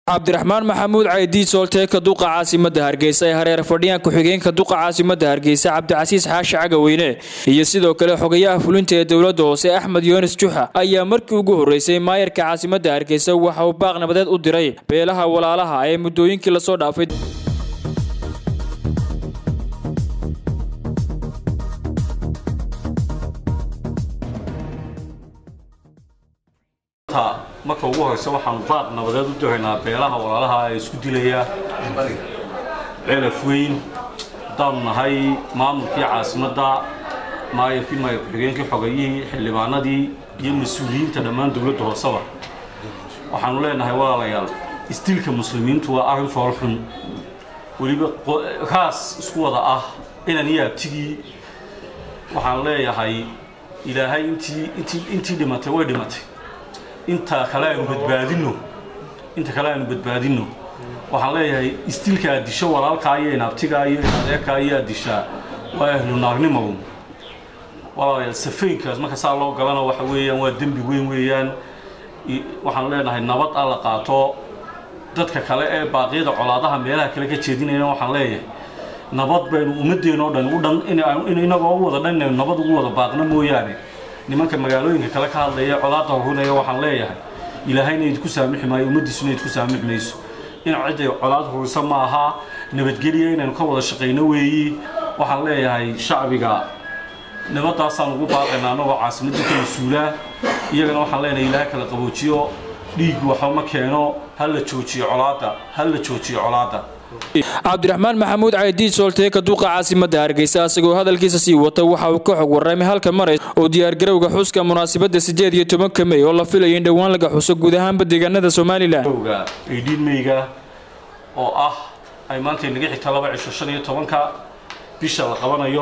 cabdiraxmaan maxamuud caydiid soolteeka duqa caasimada hargeysa ee hareer fadhiyaan ku-xigeenka duqa caasimada hargeysa cabdicasiis xaashi cagaweyne iyo sidoo kale xogayaha fulinta ee dowladda hoose axmed yoonis juxa ayaa markii ugu horreysay maayarka caasimada hargeysa waxa uu baaq nabadeed u diray beelaha walaalaha ee muddooyinkii lasoo dhaafay marka ugu horeysa waxaanu baaq nabadeed u diraynaa beelaha walaalaha ee isku dilaya ceelaf weyn haddaanu nahay maamulkii caasimadda maayarkii maayar ku-xigeenkii xogayihii xildhibaanadii iyo mas-uuliyiinta dhammaan dowladda hooseba waxaanu leenahay walaalayaal isdilka muslimiintu waa arrin foolxun weliba raas isku wada ah inan iyo abtigii waxaan leeyahay ilaahay intii intii intii dhimatay way dhimatay inta kale aynu badbaadino inta kale aynu badbaadino waxaan leeyahay istilka aad disho walaalkaa iyo inaabtigaa iyo adeerkaa iyo aad dishaa waa ahlu naarnimo walaalayaal safeynkaas marka saa loo galana waxa weeyaan waa dembi weyn weeyaan waxaan leenahay nabad a la qaato dadka kale ee baaqyada colaadaha meelaha kale ka jeedinayna waxaan leeyahay nabad baynu ummadeen oo dhan u dhan in inagoo u wada dhan inaynu nabad ugu wada baaqno mooyaane nimanka magaalooyinka kale ka hadlaya colaadda horunaya waxaan leeyahay ilaahayna idinku saamixi maayo ummaddiisuna idinku saamixi mayso in cidday colaad hurisa ma aha nabadgelya inaynu ka wada shaqayno weeyi waxaan leeyahay shacbiga nabaddaasaan ugu baaqaynaa annagoo caasimadda ka mas-uulaa iyagana waxaan leenahay ilaahay kala qaboojiyo dhiig waxba ma keeno ha la joojiyo colaadda ha la joojiyo colaadda cabdiraxmaan maxamuud caydiid soolteeka duqa caasimada hargeysa asagoo hadalkiisa sii wata waxa uu ka xog warramay halka maray oo diyaargarowga xuska munaasabadda siddeed iyo tobanka mey oo la filayo in dhowaan laga xuso guud ahaanba deegaanada somalilan aydhiin meyga oo ah ay maanta inaga xigta laba cisho shan iyo tobanka bisha la qabanayo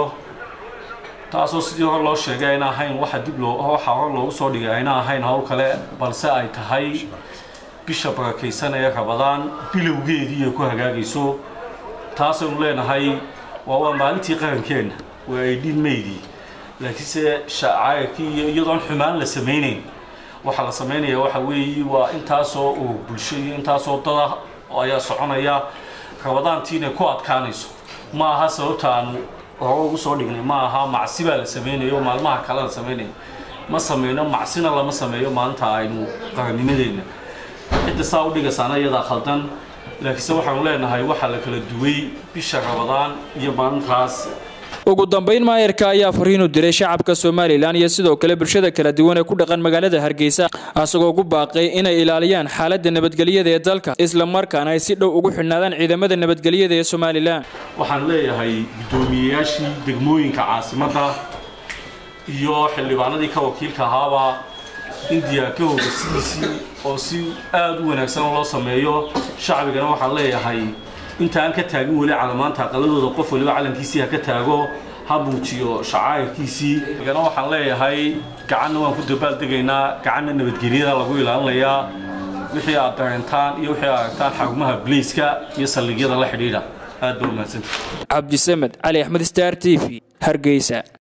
taasoo sidii hore loo sheegay ayna ahayn waxa dib loo waxa hore loogu soo dhigay ayna ahayn howl kale balse ay tahay bisha barakaysan ee rabadaan bilowgeedii ay ku hagaagayso taasaynu leenahay waa waa maalintii qarankeenna waa aydhiin meydii laakiinse shacayrkii iyo iyadoon xumaan la samaynayn waxaa la samaynaya waxa weeye waa intaasoo oo bulsho iyo intaasoo dada ayaa soconaya rabadaantii inay ku adkaanayso ma aha sababta aanu hore ugu soo dhignay ma aha macsi baa la samaynayo maalmaha kale la samaynayo ma sameyno macsina lama sameeyo maalinta aynu qarannimadeenna cidda saa u dhigaysaana iyadaa khaldan laakiinse waxaanu leenahay waxaa la kala duway bisha rabadaan iyo maalintaas ugu dambayn maayarka ayaa fariinu diray shacabka somalilan iyo sidoo kale bulshada kala duwan ee ku dhaqan magaalada hargeysa asagoo ugu baaqay inay ilaaliyaan xaaladda nabadgelyada ee dalka isla markaana ay si dhow ugu xidhnaadaan ciidamada nabadgelyada ee somalilan waxaan leeyahay guddoomiyeyaashii degmooyinka caasimadda iyo xildhibaanadii ka wakiilka ahaaba in diyaarkahooda sidiisii oo si aada u wanaagsan loo sameeyo shacbigana waxaan leeyahay inta aan ka taagin weli calamaanta aqaladooda qof waliba calankiisii ha ka taago ha muujiyo shacaayirkiisii igana waxaan leeyahay gacanna waan ku dabaaldegaynaa gacanna nabadgelyada lagu ilaalinayaa wixii aad dareentaan iyo wixii aad aragtaan xarumaha blaiska iyo saldhigyada la xidhiidha aad ba umahadsanta cabdisamed cali axmed star t v hargeysa